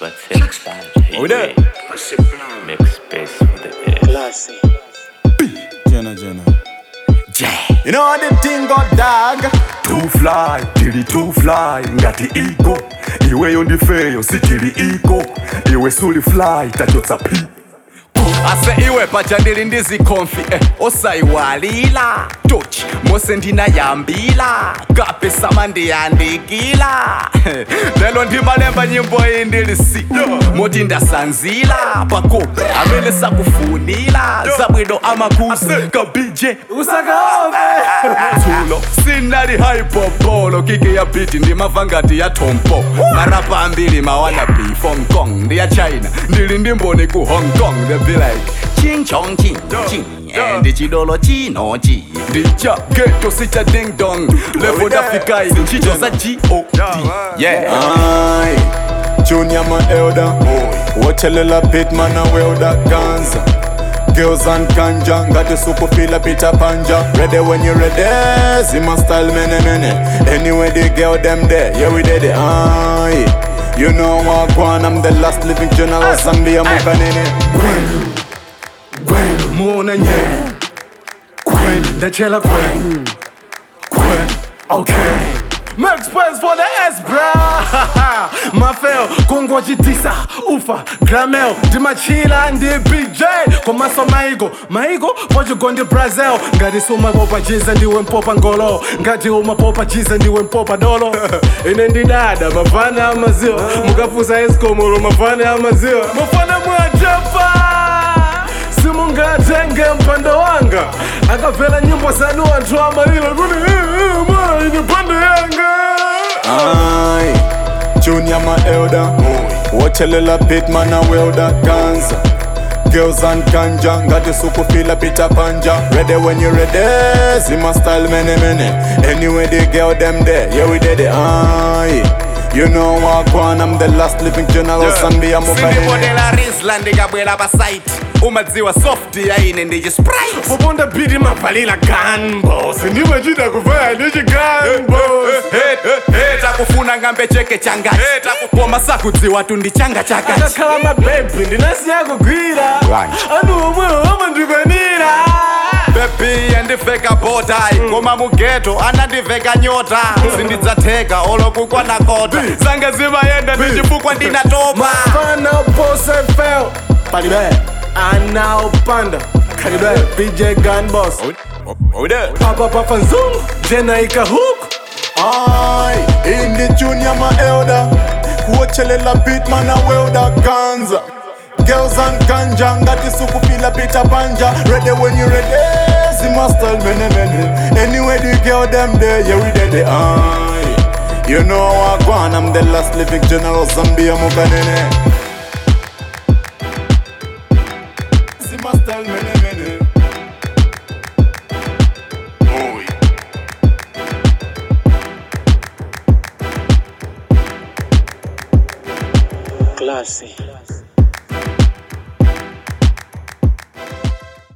but take time. Oh, there. Make space for the air. Classy. Jenna, Jenna. You know how the thing got dog Too fly, tili too fly ngati iko iweyo ndifeyo sitili iko iwe suli fly tachotsa pi ase iwe paja ndili ndizikhomfi eh, osayiwalila tochi mose ndinayambila kape sama ndiyandikila lelo ndimalemba nyimbo iyi ndilisi moti ndasanzila pakope amene sakufunila zabwino amakuzi kabije tulo sinali haipopolo kike ya biti ndimava ngati ya tompo marapa ambiri mawana bi from kong ndi ya china ndili ndimboni ku hong kong they be like ching chong ching ching ndi chidolo chinochi ndicha geto sicha ding dong levo ndafikai ntchito za god yeah Aye, Junior my elder. Wachelela pitman na welder ganza. Girls and kanja, got the super feel Peter Panja. Ready when you ready, Zima style many many. Anyway the girl them there, yeah we did it. Aye, you know what one, I'm the last living general. Zambia Mukanene. muona nye kwen ndachela kwen kwen okay Make space for the S, bra Mafeo, kungwa jitisa Ufa, gramel Dimachila, ndi BJ Komaso maigo Maigo, pojo gondi Brazil Ngati suma popa jiza ndiwe mpopa ngolo Ngati uma popa jiza ndiwe mpopa dolo Ine ndi dada, mafana amaziwa Mukafusa eskomolo, mafana amaziwa Mafana mwajapa simungatenge mpando wanga akabvela nyimbo zanu anthu amalira kuti mwana ine pando yanga Aye, Junior my elder. Wachelela pitman na welder ganza. Girls and kanja, got the super feel Peter Panja. Ready when you ready, Zima style many many. Anyway the girl them there, yeah we did it. Aye, you know what one, I'm the last living general. Zambia Mukanene. sindibonela risla ndikabwera pa site umadziwa soft yaine ndichi sprite poponda biti mavalira ganbo sindimachita kuvaya ndichi ganbo takufuna ngambe cheke changachi koma sakudziwa tu ndi changa chakachi akakhala mabebhi ndinasiya kugwira Right. anu omwewo amandikwanira bebi yandiveka botai koma mugeto anandiveka nyota sindidzatheka olokukwana kota zanga zimayenda ndichifukwa ndinatopa fana pose fel palibe anaopanda kalibe bj gunbos papa papa nzungu jena ikahuku Aye, in the junior my elder. Wachelela pitman na welder ganza. Girls and kanja, got the super feel Peter Panja. Ready when you ready, Zima style many many. Anyway the girl them there, yeah we did it. Aye, you know what one, I'm the last living general Zambia Mukanene. Zima style many many. Classy.